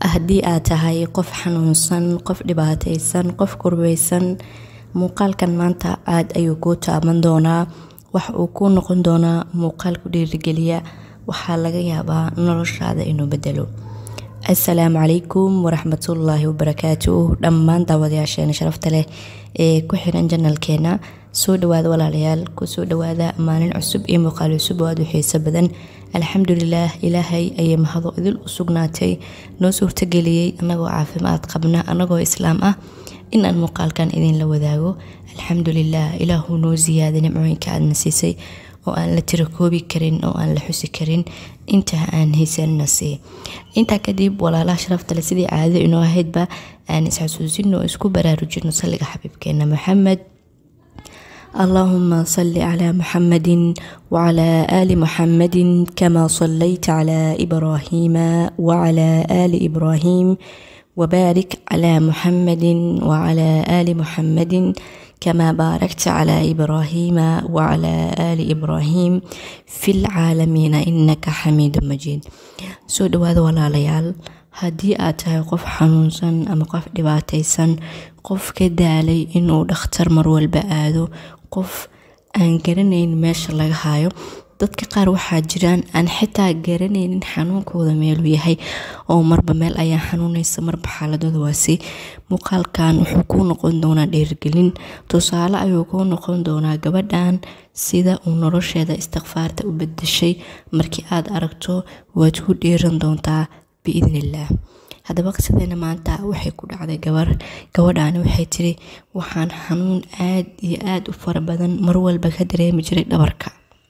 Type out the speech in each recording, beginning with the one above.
haddii aad tahay qof xanuunsan qof dhibaataysan qof kurbaysan muuqaalkan maanta aada ayuu kuu taaban doonaa waxa uu kuu noqon doonaa muuqaal ku dhiirigeliya waxaa laga yaabaa noloshaada inuu bedelo assalaamu calaykum waraxmatullaahi wabarakaatu dhammaan daawadayaasheena sharafta leh ee ku xiran janalkeena soo dhawaada walaalayaal kusoo dhawaada maalin cusub iyo muuqaal cusub oo aada u xiiso badan alxamdulilaah ilaahay ayay mahado idil u sugnaatay noo suurtageliyey annagoo caafimaad qabna annagoo islaam ah inaan muuqaalkan idinla wadaago alxamdulilah ilaahuu noo ziyaaday nimcooyinka aadna siisay oo aan la tiro koobi karin oo aan la xusi karin intaa aan haysanna sii intaa kadib walaalaha sharafta le sidii caadada inoo ahaydba aan isxasuusino oo isku baraarujino salliga xabiibkeena maxamed اللهم صل على محمد وعلى آل محمد كما صليت على إبراهيم وعلى آل إبراهيم وبارك على محمد وعلى آل محمد كما باركت على إبراهيم وعلى آل إبراهيم في العالمين إنك حميد مجيد سو دواad walaalayaal haddii aad tahay qof xanuunsan ama qof dhibaataysan qof ka daalay inuu dhakhtar marwalba aado qof aan garanayn meesha laga hayo dadka qaar waxaa jiraan aan xitaa garanaynin xanuunkooda meeluu yahay oo marba meel ayaa xanuunaysa marba xaaladooda waasi muuqaalkan wuxuu kuu noqon doonaa dhiirgelin tusaale ayuu kuu noqon doonaa gabadhan sida uu nolosheeda istikfaarta u bedeshay markii aad aragto waad ku dhiiran doontaa biidnillaah haddaba qisadeena maanta waxay ku dhacday gabar gabadhaani waxay tiri waxaan xanuun aada iyo aada u fara badan mar walba ka dareemi jiray dhabarka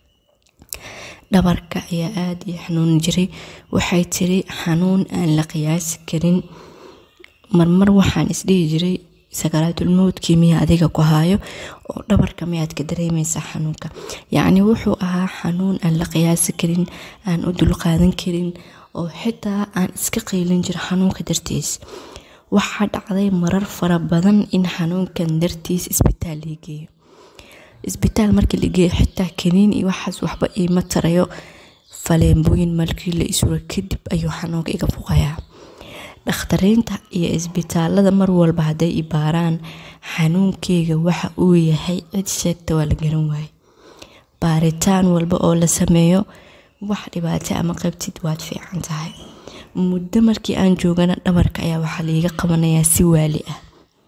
dhabarka ayaa aada ii xanuuni jiray waxay tiri xanuun aan la qiyaasi karin marmar waxaan isdhihi jiray sakaraatulmowdkii miya adiga ku haayo oo dhabarka miyaad ka dareemaysaa xanuunka yacni wuxuu ahaa xanuun aan la qiyaasi karin aan u dulqaadan karin oo xitaa aan iska qiilin jiro xanuunka dartiis waxaa dhacday marar fara badan in xanuunkan dartiis isbitaal lii geeyo isbitaal markii la geeyo xitaa kaniin iyo waxaas waxba iima tarayo faleembooyin markii la isuro kadib ayuu xanuunka iga fuqayaa dhakhtariinta iyo isbitaalada mar walba hadday i baaraan xanuunkeyga waxa uu yahay cid sheegta waa la garan waaye baaritaan walba oo la sameeyo wax dhibaato ama qabtid waad fiican tahay muddo markii aan joogana dhabarka ayaa waxaa laiga qabanayaa si waali ah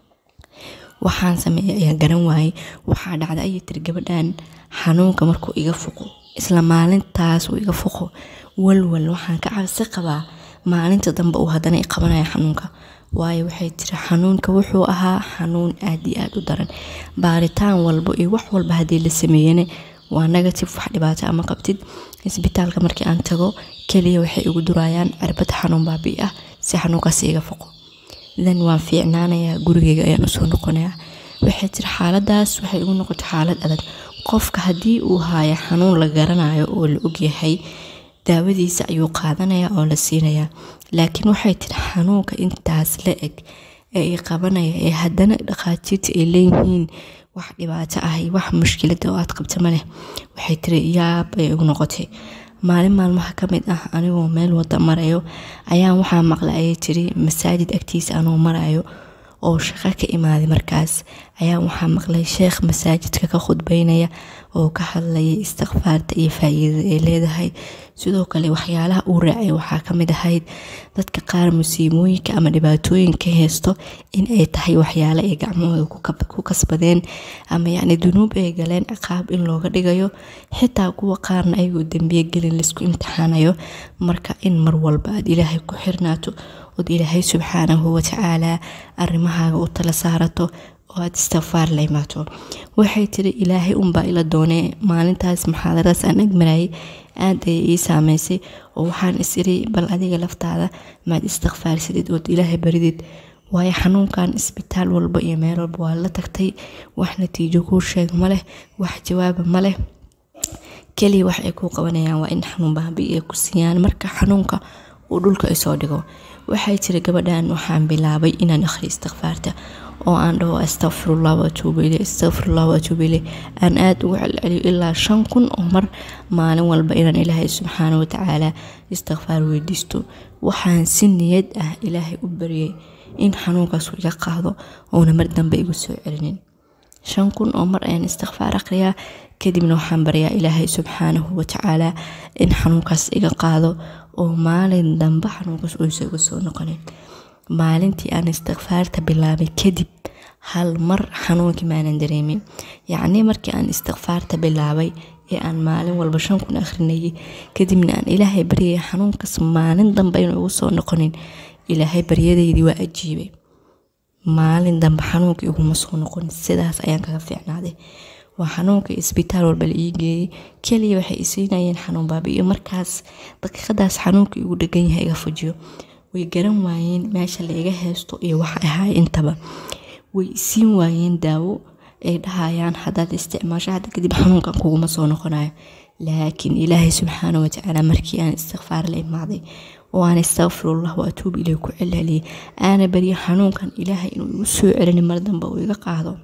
waxaan sameeyay ayaa garan waayey waxaa dhacda ayay tiri gabadhan xanuunka markuu iga fuqo isla maalintaas uu iga fuqo walwal waxaan ka cabsi qabaa maalinta dambe uu haddana i qabanaya xanuunka waayo waxay tiri xanuunka wuxuu ahaa xanuun aada iyo aada u daran baaritaan walba iyo wax walba haddii la sameeyana waa negative wax dhibaato ama qabtid isbitaalka markii aan tago keliya waxay igu durayaan cirbad xanuun baabi ah si xanuunkaas iga foqo dan waan fiicnaanayaa gurigeyga ayaan usoo noqonayaa waxay tiri xaaladaas waxay igu noqotay xaalad adag qofka haddii uu haayo xanuun la garanayo oo la ogyahay daawadiisa ayuu qaadanaya oo la siinayaa laakiin waxay tiri xanuunka intaas la eg ee i qabanaya ee haddana dhakhaatiirta ay leeyihiin wax dhibaato ah iyo wax mushkilada oo aad qabta ma leh waxay tiri yaab ay igu noqotay maalin maalmaha ka mid ah anigoo meel wada marayo ayaan waxaa maqlay ayay tiri masaajid agtiisa anoo marayo oo shaqo ka imaaday markaas ayaa waxaa maqlay sheekh masaajidka ka khudbeynaya oo ka hadlayay istikfaarta iyo faa-iidada ay leedahay sidoo kale waxyaalaha uu raacay waxaa kamid ahayd dadka qaar musiibooyinka ama dhibaatooyinka haysto in ay tahay waxyaale ay gacmahooda ku kasbadeen ama yacni dunuub ay galeen ciqaab in looga dhigayo xitaa kuwa qaarna ayagoo dembiye gelin laisku imtixaanayo marka in mar walba aad ilaahay ku xirnaato ood ilaahay subxaanahu watacaalaa arimahaaga u tala saarato oo aad istikfaar la imaato waxay tiri ilaahay unbaa ila doonee maalintaas muxaadaradaas aan agmarayay aada ayay ii saameysay oo waxaan is iri bal adiga laftaada maad istikfaarsadid ood ilaahay baridid waayo xanuunkan isbitaal walba iyo meel walba waa la tagtay wax natiijo kuu sheeg ma leh wax jawaaba ma leh keliya wax ay kuu qabanayaan waa in xanuun baabi ay ku siiyaan marka xanuunka uu dhulka isoo dhigo waxay tiri gabadhan waxaan bilaabay inaan akhri istikfaarta oo aan dhaho astaqfirullah waatuubu iley astaqfirullah waatuubu iley aan aada ugu celceliyo ilaa shan kun oo mar maalin walba inaan ilaahay subxaana watacaala istikfaar weydiisto waxaan si niyad ah ilaahay u baryay in xanuunkaas iga qaado oona mar dambe igu soo celinin shan kun oo mar ayaan istikfaar aqriyaa kadibna waxaan baryaa ilaahay subxaanahu watacaala in xanuunkaas iga qaado oo maalin dambe xanuunkaas uusa igu soo noqonin maalintii aan istikfaarta bilaabay kadib hal mar xanuunkii maanan dareemin yacnii markii aan istikfaarta bilaabay ee aan maalin walba shan kun akhrinayay kadibna aan ilaahay baryaya xanuunkaas maalin dambe inuu igu soo noqonin ilaahay baryadaydii waa ajiibay maalin dambe xanuunka iguma soo noqonin sidaas ayaan kaga fiicnaaday waa xanuunka isbitaal walba la ii geeyey keliya waxay isiinayeen xanuun baabi'iyo markaas daqiiqadaas xanuunka igu dhegan yahay iga fujiyo way garan waayeen meesha la iga heesto iyo waxa ahaay intaba way isiin waayeen daawo ay dhahayaan haddaad isticmaasho hadda kadib xanuunkan kuguma soo noqonayo laakiin ilaahay subxaana watacaala markii aan istikfaar la imaaday oo aan astaqfirullah wa atuub ilay ku celceliyay aana baryo xanuunkan ilaahay inuu igu soo celinin mar dambe uu iga qaado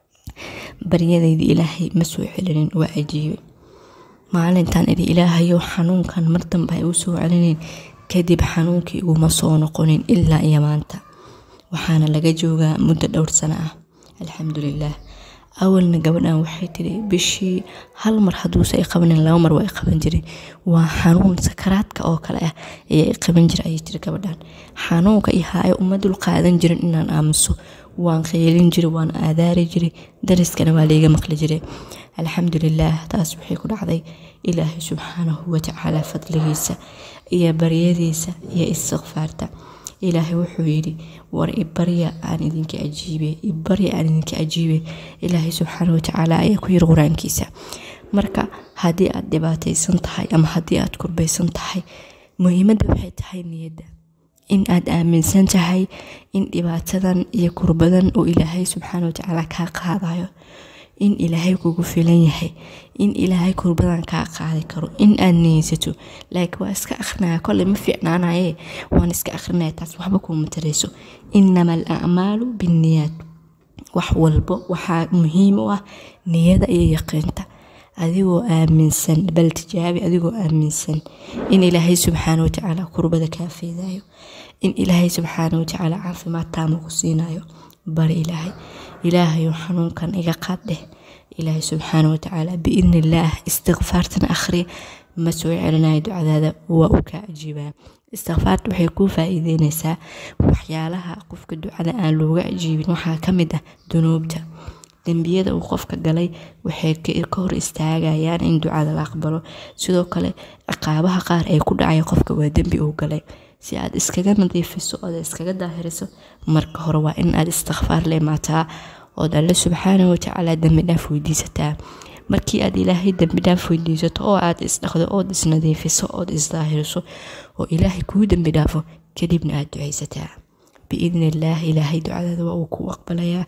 baryadayda ilaahay ma soo celinin waa ajiibay maalintan idhi ilaahayow xanuunkan mar dambe ha igu soo celinin kadib xanuunkii iguma soo noqonin ilaa iyo maanta waxaana laga joogaa muddo dhowr sano ah alxamdulilaah awalna gabadhan waxay tiri bishii hal mar hadduuse ay qabanin laba mar waa ay qaban jiray waa xanuun sakaraadka oo kale ah ayaa i qaban jira ayay tiri gabadhan xanuunka iyo haayo uma dul qaadan jirin inaan aamuso waan qeylin jiray waan aadaari jiray dariskana waa layga maqli jiray alxamdulilaah taas waxay ku dhacday ilaahay subxaanahu watacaala fadligiisa iyo baryadiisa iyo istikfaarta ilaahay wuxuu yidhi war ibarya aan idinka ajiibe ibarya aan idinka ajiibe ilaahay subxaana watacaala ayaa ku yiri qur-aankiisa marka haddii aad dhibaataysan tahay ama haddii aad kurbaysan tahay muhiimadda waxay tahay niyadda in aad aaminsan tahay in dhibaatadan iyo kurbadan oo ilaahay subxaana watacaala kaa qaadayo in ilaahay kugu filan yahay in ilaahay kurbadan kaa qaadi karo in aad niyeysato laakiin waa iska akrinaya kolley ma fiicnaanaye waan iska akrinaya taas waxba kuuma tarayso inama al acmaalu binniyaad wax walbo waxaa muhiim u ah niyada iyo yaqiinta adigoo aaminsan bal tijaabi adigoo aaminsan in ilaahay subxaana watacaala kurbada kaa feedayo in ilaahay subxaana watacaala caafimaad taama ku siinayo bari ilaahay ilaahayo xanuunkan iga qaad dheh ilaahay subxaana watacaala biidni illaah istikfaartana akhri ma soo celinayo ducadaada waa uu kaa ajiibaa istikfaarta waxay kuu faa-iideyneysaa waxyaalaha qofka ducada aan looga ajiibin waxaa ka mid ah dunuubta dembiyada uu qofka galay waxay ka hor istaagayaan in ducada la aqbalo sidoo kale ciqaabaha qaar ee ku dhacaya qofka waa dembi uu galay si aad iskaga nadiifiso ood iskaga daahiriso marka hore waa in aad istikfaar la imaataa ood alle subxaana watacaala dembi dhaaf weydiisataa markii aad ilaahay dembi dhaaf weydiisato oo aad isdhaqdo ood isnadiifiso ood isdaahiriso oo ilaahay kuu dembi dhaafo kadibna aad ducaysataa biidni illaah ilaahay ducadaada waa uu kuu aqbalayaa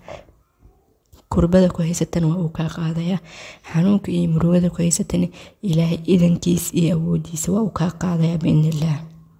kurbada ku haysatana waa uu kaa qaadayaa xanuunka iyo murugada ku haysatana ilaahay idankiis iyo awoodiisa waa uu kaa qaadayaa biidni illaah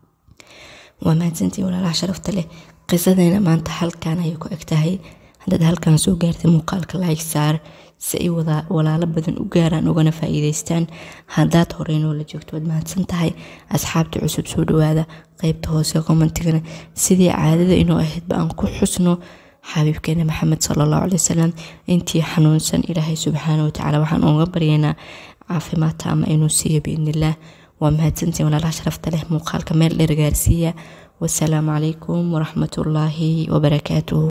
waa mahadsantii walaalaha sharafta leh qisadeena maanta halkan ayay ku eg tahay haddaad halkan soo gaartay muuqaalka like saar si ay walaalo badan u gaaraan ugana faa-iideystaan haddaad horey noola joogto waad mahadsan tahay asxaabta cusub soo dhawaada qeybta hoose commentigana sidii caadada inoo ahaydba aan ku xusno xabiibkeena maxamed sala allahu caley wasalam intii xanuunsan ilaahay subxaana watacaala waxaan uga baryaynaa caafimaadta ama inuu siiyo biidnillaah waa mahadsantiin walaalaha sharafta leh muuqaalka meel dheer gaarsiiya wasalaamu calaykum waraxmatullaahi wabarakaatuhu